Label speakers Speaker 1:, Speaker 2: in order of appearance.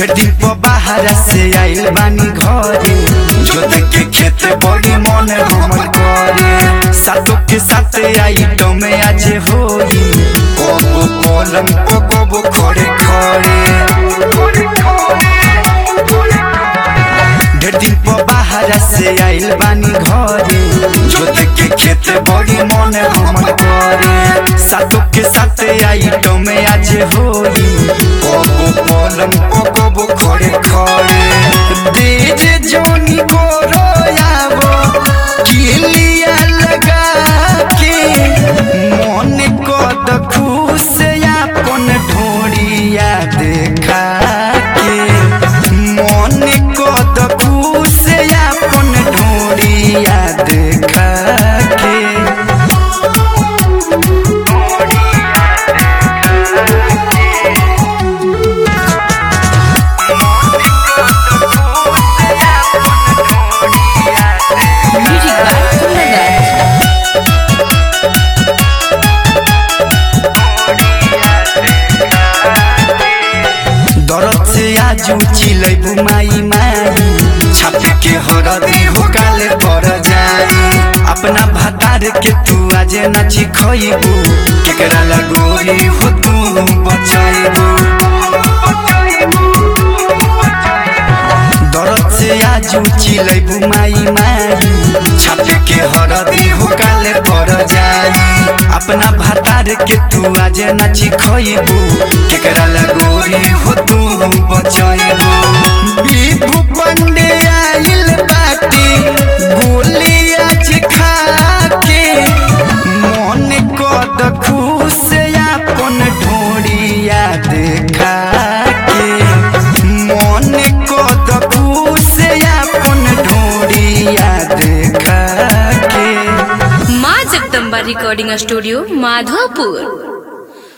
Speaker 1: ढेर दिन पर बाहर से आइल बानी घरे जोत के खेत बड़ी मन हमर करे सातों के साथ आइटम में आज होई कबो पलंग पर कबो खड़े खड़े ढेर दिन पर बाहर से आइल बानी घरे जोत के खेत बड़ी मन हमर करे सातों के साथ आइटम में आज होई कबो पलंग पर कबो खड़े खड़े डीजे जोनी को रोयावो किलिया लगा के मन कद खुश अपन ढोड़िया देखा के मन कद खुश अपन ढोड़िया देखा के
Speaker 2: Music by Kundagat.
Speaker 1: दरद से आज उछिलै बुमाई माई छापे के हरदी हो काले पर जाई अपना भातार के तू आज नाची खइबू केकरा लगोरी हो तू बचाइबू दरद से आज उछिलै बुमाई माई छापे के हरदी हो काले पर जाई अपना भातार के तू आज नाची खइबू केकरा लगोरी हो तू बचाइबू बीबू पंडे आइल बाटी गोली आज खा के मन कद खुश अपन ढोड़िया देखा के मन कद खुश अपन ढोड़िया देखा के
Speaker 2: माँ जगदम्बा रिकॉर्डिंग स्टूडियो माधोपुर